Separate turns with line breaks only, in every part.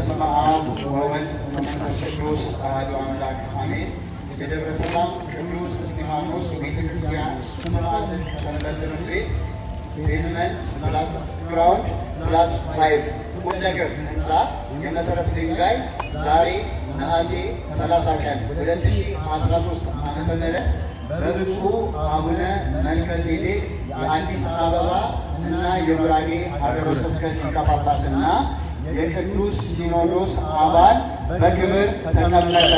በስመ አብ ወወልድ ወመንፈስ ቅዱስ አሐዱ አምላክ አሜን። የደብረ ሰላም ቅዱስ እስጢፋኖስ ቤተ ክርስቲያን ስርዓተ ሰንበት ትምህርት ቤት ቤዝመንት ግራውንድ ፕላስ ፋይቭ ቁም ነገር ህንፃ የመሰረት ድንጋይ ዛሬ ነሐሴ 30 ቀን 2013 ዓመተ ምህረት በብፁዕ አቡነ መልከ ጼዴቅ የአዲስ አበባ እና የጉራጌ ሀገረ ስብከት ሊቀ ጳጳስና የቅዱስ ሲኖዶስ አባል በክብር ተቀመጠ።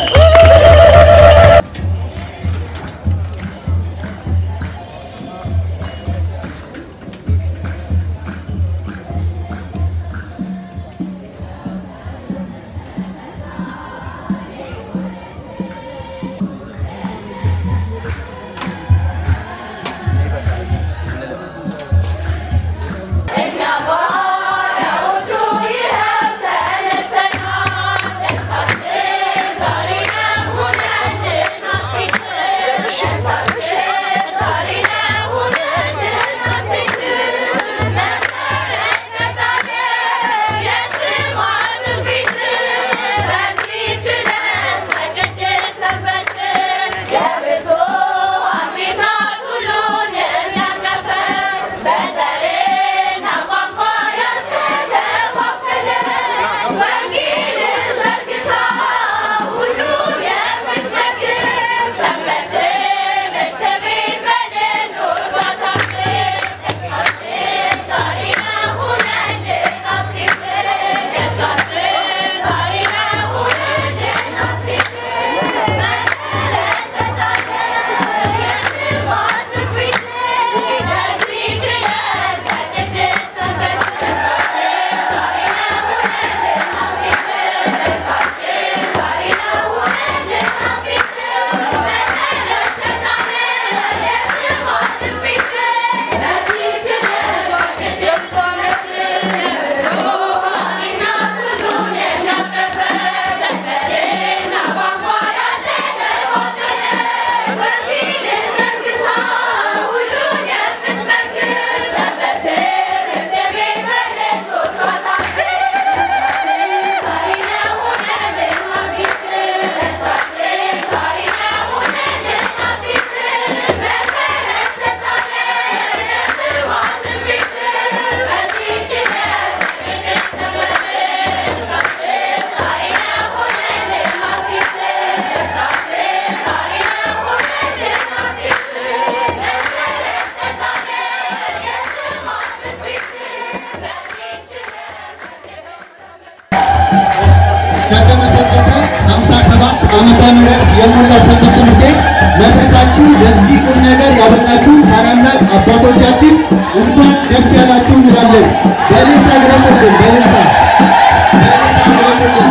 ከተመሰረተ 57 ዓመተ ምህረት የሞላ ሰንበት ትምህርት ቤት መስርታችሁ ለዚህ ቁም ነገር ያበቃችሁ ታላላቅ አባቶቻችን እንኳን ደስ ያላችሁ እንላለን። በእልልታ ግለጹልን። በእልልታ በእልልታ ግለጹልን።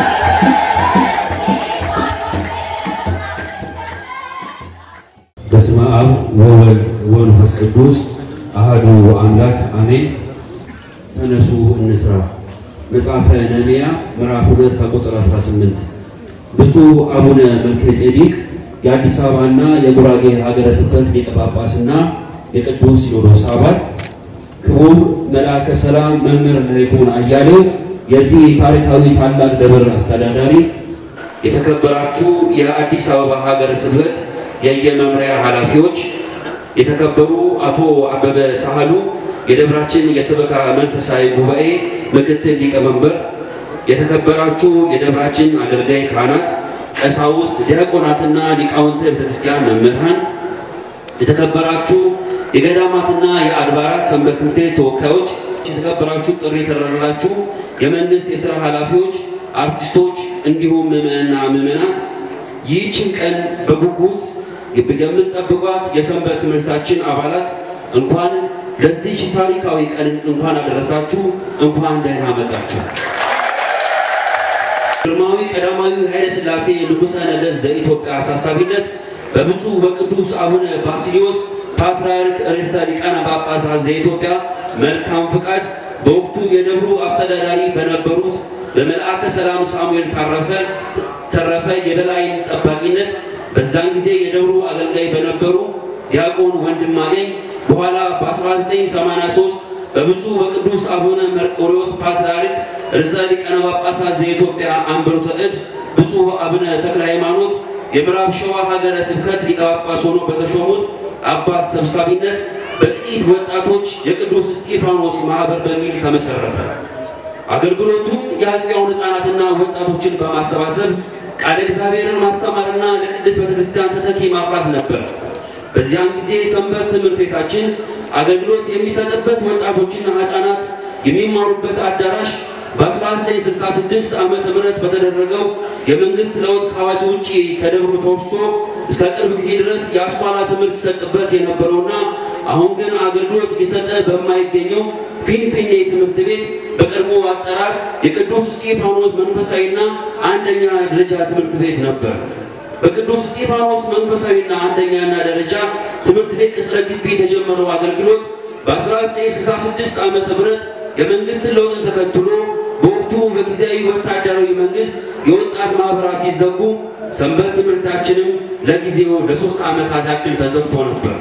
በስመ አብ ወወልድ ወመንፈስ ቅዱስ አሐዱ አምላክ አሜን። ተነሱ እንስራ። መጽሐፈ ነህምያ ምዕራፍ 2 ከቁጥር 18 ብፁዕ አቡነ መልከ ጼዴቅ የአዲስ አበባና የጉራጌ ሀገረ ስብከት ሊቀ ጳጳስና የቅዱስ ሲኖዶስ አባል፣ ክቡር መልአከ ሰላም መምህር ለይኩን አያሌው የዚህ ታሪካዊ ታላቅ ደብር አስተዳዳሪ፣ የተከበራችሁ የአዲስ አበባ ሀገረ ስብከት የየመምሪያ ኃላፊዎች፣ የተከበሩ አቶ አበበ ሳህሉ የደብራችን የሰበካ መንፈሳዊ ጉባኤ ምክትል ሊቀመንበር፣ የተከበራችሁ የደብራችን አገልጋይ ካህናት፣ ቀሳውስት፣ ዲያቆናትና ሊቃውንተ ቤተክርስቲያን መምህራን፣ የተከበራችሁ የገዳማትና የአድባራት ሰንበት ትምህርት ቤት ተወካዮች፣ የተከበራችሁ ጥሪ የተደረገላችሁ የመንግስት የሥራ ኃላፊዎች፣ አርቲስቶች እንዲሁም ምዕመናንና ምዕመናት ይህችን ቀን በጉጉት የምትጠብቋት የሰንበት ትምህርታችን አባላት እንኳን ለዚች ታሪካዊ ቀን እንኳን አደረሳችሁ፣ እንኳን ደህና መጣችሁ። ግርማዊ ቀዳማዊ ኃይለ ሥላሴ ንጉሠ ነገሥት ዘኢትዮጵያ አሳሳቢነት በብፁዕ በቅዱስ አቡነ ባስልዮስ ፓትርያርክ ርዕሰ ሊቃነ ጳጳሳት ዘኢትዮጵያ መልካም ፍቃድ በወቅቱ የደብሩ አስተዳዳሪ በነበሩት በመልአከ ሰላም ሳሙኤል ታረፈ ተረፈ የበላይን ጠባቂነት በዛን ጊዜ የደብሩ አገልጋይ በነበሩ ዲያቆን ወንድማገኝ በኋላ በ1983 በብፁዕ በቅዱስ አቡነ መርቆሪዎስ ፓትርያርክ ርዕሰ ሊቃነ ጳጳሳት ዘኢትዮጵያ አንብሮተ እድ ብፁዕ አቡነ ተክለ ሃይማኖት የምዕራብ ሸዋ ሀገረ ስብከት ሊቀ ጳጳስ ሆኖ በተሾሙት አባት ሰብሳቢነት በጥቂት ወጣቶች የቅዱስ እስጢፋኖስ ማኅበር በሚል ተመሠረተ። አገልግሎቱም የአጥቢያውን ሕፃናትና ወጣቶችን በማሰባሰብ ቃለ እግዚአብሔርን ማስተማርና ለቅድስት ቤተክርስቲያን ተተኪ ማፍራት ነበር። በዚያን ጊዜ ሰንበት ትምህርት ቤታችን አገልግሎት የሚሰጥበት ወጣቶችና ሕፃናት የሚማሩበት አዳራሽ በ1966 ዓመተ ምህረት በተደረገው የመንግስት ለውጥ ከአዋጅ ውጪ ከደብሩ ተወርሶ እስከ ቅርብ ጊዜ ድረስ የአስኳላ ትምህርት ሲሰጥበት የነበረውና አሁን ግን አገልግሎት እየሰጠ በማይገኘው ፊንፊኔ ትምህርት ቤት በቀድሞ አጠራር የቅዱስ እስጢፋኖስ መንፈሳዊና አንደኛ ደረጃ ትምህርት ቤት ነበር። በቅዱስ እስጢፋኖስ መንፈሳዊና አንደኛና ደረጃ ትምህርት ቤት ቅጽረ ግቢ የተጀመረው አገልግሎት በ1966 ዓመተ ምህረት የመንግስትን ለውጥን ተከትሎ በወቅቱ በጊዜያዊ ወታደራዊ መንግስት የወጣት ማህበራት ሲዘጉ ሰንበት ትምህርታችንም ለጊዜው ለሶስት ዓመታት ያክል ተዘግቶ ነበር።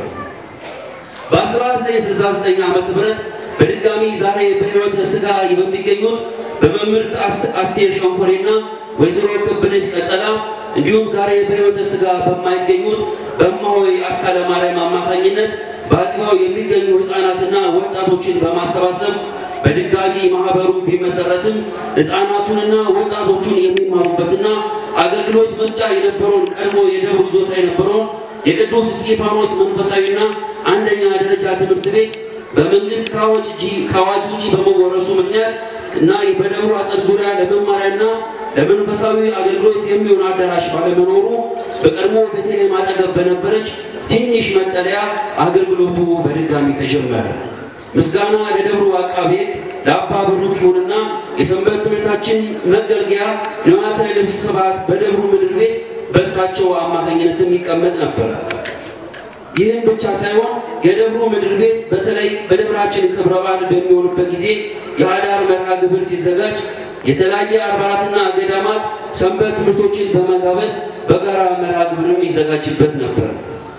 በ1969 ዓመተ ምህረት በድጋሚ ዛሬ በሕይወተ ሥጋ በሚገኙት በመምህርት አስቴር ሸንኮሬና ወይዘሮ ክብነሽ ቀጸላ እንዲሁም ዛሬ በሕይወተ ሥጋ በማይገኙት በእማሆይ አስካለ ማርያም አማካኝነት በአጥቢያው የሚገኙ ሕፃናትና ወጣቶችን በማሰባሰብ በድጋሚ ማህበሩ ቢመሰረትም ሕፃናቱንና ወጣቶቹን የሚማሩበትና አገልግሎት መስጫ የነበረውን ቀድሞ የደብሩ ይዞታ የነበረውን የቅዱስ እስጢፋኖስ መንፈሳዊና አንደኛ ደረጃ ትምህርት ቤት በመንግስት ከአዋጅ ውጪ በመወረሱ ምክንያት እና በደብሩ አጸድ ዙሪያ ለመማሪያና ለመንፈሳዊ አገልግሎት የሚሆን አዳራሽ ባለመኖሩ በቀድሞ ቤተልሔም አጠገብ በነበረች ትንሽ መጠለያ አገልግሎቱ በድጋሚ ተጀመረ። ምስጋና ለደብሩ አቃቤ ሕግ ለአባ ብሩክ ይሁንና የሰንበት ትምህርታችን መገልገያ ንዋያተ ልብስ ስብሐት በደብሩ ምድር ቤት በእሳቸው አማካኝነትም ይቀመጥ ነበር። ይህም ብቻ ሳይሆን የደብሩ ምድር ቤት በተለይ በደብራችን ክብረ በዓል በሚሆኑበት ጊዜ የአዳር መርሃ ግብር ሲዘጋጅ የተለያየ አድባራትና ገዳማት ሰንበት ትምህርቶችን በመጋበዝ በጋራ መርሃ ግብርም ይዘጋጅበት ነበር።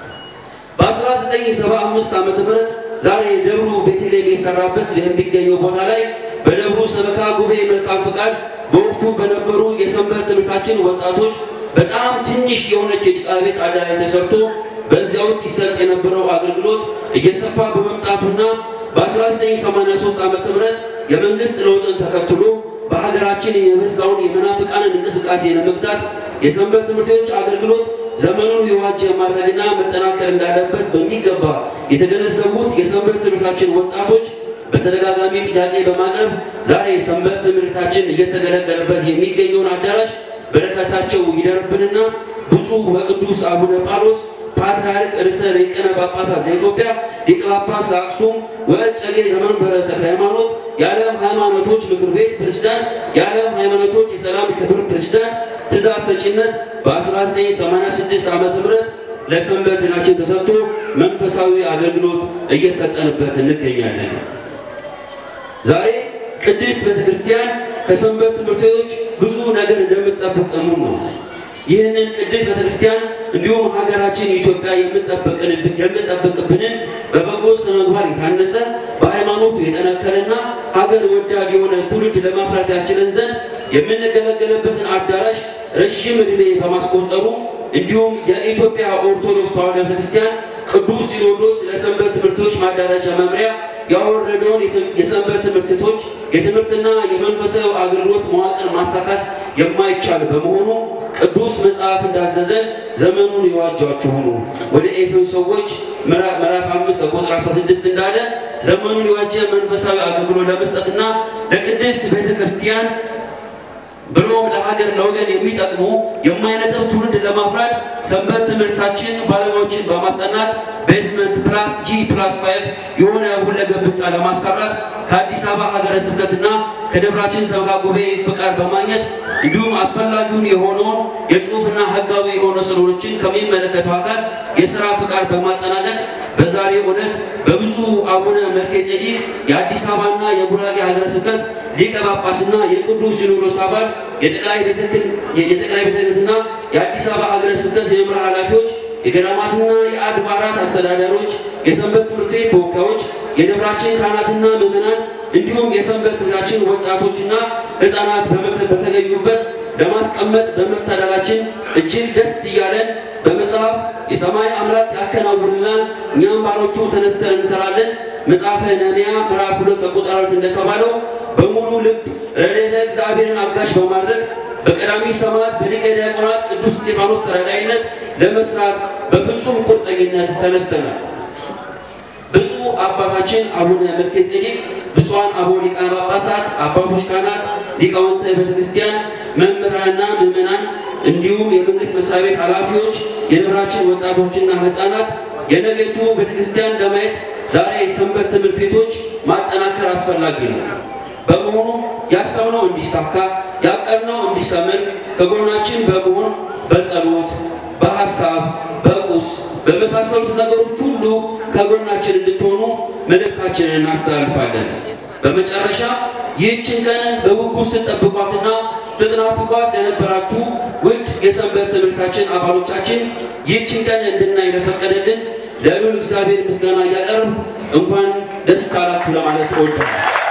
በ1975 ዓ ም ዛሬ ደብሩ ቤተልሔም የሰራበት የሚገኘው ቦታ ላይ በደብሩ ሰበካ ጉባኤ መልካም ፍቃድ በወቅቱ በነበሩ የሰንበት ትምህርታችን ወጣቶች በጣም ትንሽ የሆነች የጭቃ ቤት አዳራሽ ተሰርቶ በዚያ ውስጥ ይሰጥ የነበረው አገልግሎት እየሰፋ በመምጣቱና በ1983 ዓ ም የመንግስት ለውጥን ተከትሎ በሀገራችን የበዛውን የመናፍቃንን እንቅስቃሴ ለመግታት የሰንበት ትምህርት ቤቶች አገልግሎት ዘመኑን የዋጀ ማድረግና መጠናከር እንዳለበት በሚገባ የተገነዘቡት የሰንበት ትምህርታችን ወጣቶች በተደጋጋሚ ጥያቄ በማቅረብ ዛሬ ሰንበት ትምህርታችን እየተገለገለበት የሚገኘውን አዳራሽ በረከታቸው ይደርብንና ብፁዕ ወቅዱስ አቡነ ጳውሎስ ፓትርያርክ ርዕሰ ሊቃነ ጳጳሳት ዘኢትዮጵያ ሊቀ ጳጳስ ዘአክሱም ወእጨጌ ዘመንበረ ተክለ ሃይማኖት የዓለም ሃይማኖቶች ምክር ቤት ፕሬዝዳንት፣ የዓለም ሃይማኖቶች የሰላም ክብር ፕሬዝዳንት ትእዛዝ ሰጪነት በ1986 ዓ ም ለሰንበት ቤታችን ተሰጥቶ መንፈሳዊ አገልግሎት እየሰጠንበት እንገኛለን። ዛሬ ቅድስት ቤተ ክርስቲያን ከሰንበት ትምህርት ቤቶች ብዙ ነገር እንደምትጠብቅ እሙን ነው። ይህንን ቅድስት ቤተ ክርስቲያን እንዲሁም ሀገራችን ኢትዮጵያ የምጠብቅብንን በበጎ ስነ ምግባር የታነጸ በሃይማኖቱ የጠነከረና ሀገር ወዳድ የሆነ ትውልድ ለማፍራት ያስችለን ዘንድ የምንገለገልበትን አዳራሽ ረዥም ዕድሜ በማስቆጠሩ እንዲሁም የኢትዮጵያ ኦርቶዶክስ ተዋሕዶ ቤተክርስቲያን ቅዱስ ሲኖዶስ ለሰንበት ትምህርቶች ማደራጃ መምሪያ ያወረደውን የሰንበት ትምህርት ቤቶች የትምህርትና የመንፈሳዊ አገልግሎት መዋቅር ማሳካት የማይቻል በመሆኑ ቅዱስ መጽሐፍ እንዳዘዘን ዘመኑን የዋጃችሁ ሁኑ። ወደ ኤፌሶን ሰዎች ምዕራፍ አምስት ከቁጥር 16 እንዳለ ዘመኑን የዋጀ መንፈሳዊ አገልግሎት ለመስጠትና ለቅድስት ቤተ ክርስቲያን ብሎም ለሀገር ለወገን የሚጠቅሙ የማይነጥብ ትውልድ ለማፍራት ሰንበት ትምህርታችን ባለሙያዎችን በማስጠናት ቤዝመንት ፕላስ ጂ ፕላስ ፋይቭ የሆነ ሁለገብ ህንፃ ለማሰራት ከአዲስ አበባ ሀገረ ስብከትና ከደብራችን ሰበካ ጉባኤ ፍቃድ በማግኘት እንዲሁም አስፈላጊውን የሆነውን የጽሁፍና ህጋዊ የሆነ ስራዎችን ከሚመለከተው አካል የስራ ፍቃድ በማጠናቀቅ በዛሬው ዕለት በብፁዕ አቡነ መልከ ጼዴቅ የአዲስ አበባና የጉራጌ ሀገረ ስብከት ሊቀ ጳጳስና የቅዱስ ሲኖዶስ አባል የጠቅላይ ቤተ ክህነትና የአዲስ አበባ ሀገረ ስብከት የመምሪያ ኃላፊዎች የገዳማትና የአድባራት አስተዳዳሪዎች፣ የሰንበት ትምህርት ቤት ተወካዮች፣ የደብራችን ካህናትና ምዕመናን እንዲሁም የሰንበት ትምህርታችን ወጣቶችና ሕፃናት በተገኙበት ለማስቀመጥ በመታደላችን እጅግ ደስ እያለን በመጽሐፍ የሰማይ አምላክ ያከናውንልናል፣ እኛም ባሮቹ ተነስተን እንሰራለን። መጽሐፈ ነህምያ ምዕራፍ ሁለት ከቁጥር አራት እንደተባለው በሙሉ ልብ ረድኤተ እግዚአብሔርን አጋዥ በማድረግ በቀዳሚ ሰማዕት በሊቀ ዲያቆናት ቅዱስ እስጢፋኖስ ተራዳኢነት ለመስራት በፍጹም ቁርጠኝነት ተነስተናል። ብፁዕ አባታችን አቡነ መልከ ጼዴቅ፣ ብፁዓን አበው ሊቃነ ጳጳሳት፣ አባቶች ካህናት፣ ሊቃውንተ ቤተ ክርስቲያን፣ መምህራንና ምዕመናን እንዲሁም የመንግስት መስሪያ ቤት ኃላፊዎች፣ የደብራችን ወጣቶችና ሕፃናት የነገይቱ ቤተ ክርስቲያን ለማየት ዛሬ ሰንበት ትምህርት ቤቶች ማጠናከር አስፈላጊ ነው። በመሆኑ ያሰብነው እንዲሳካ ያቀድነው እንዲሰምር ከጎናችን በመሆን በጸሎት በሐሳብ በቁስ በመሳሰሉት ነገሮች ሁሉ ከጎናችን እንድትሆኑ መልእክታችንን እናስተላልፋለን። በመጨረሻ ይህችን ቀን በጉጉት ስትጠብቋትና ስትናፍቋት ለነበራችሁ ውድ የሰንበት ትምህርታችን አባሎቻችን ይህችን ቀን እንድናይ ለፈቀደልን ለልዑል እግዚአብሔር ምስጋና እያቀርብ እንኳን ደስ አላችሁ ለማለት እወዳለሁ።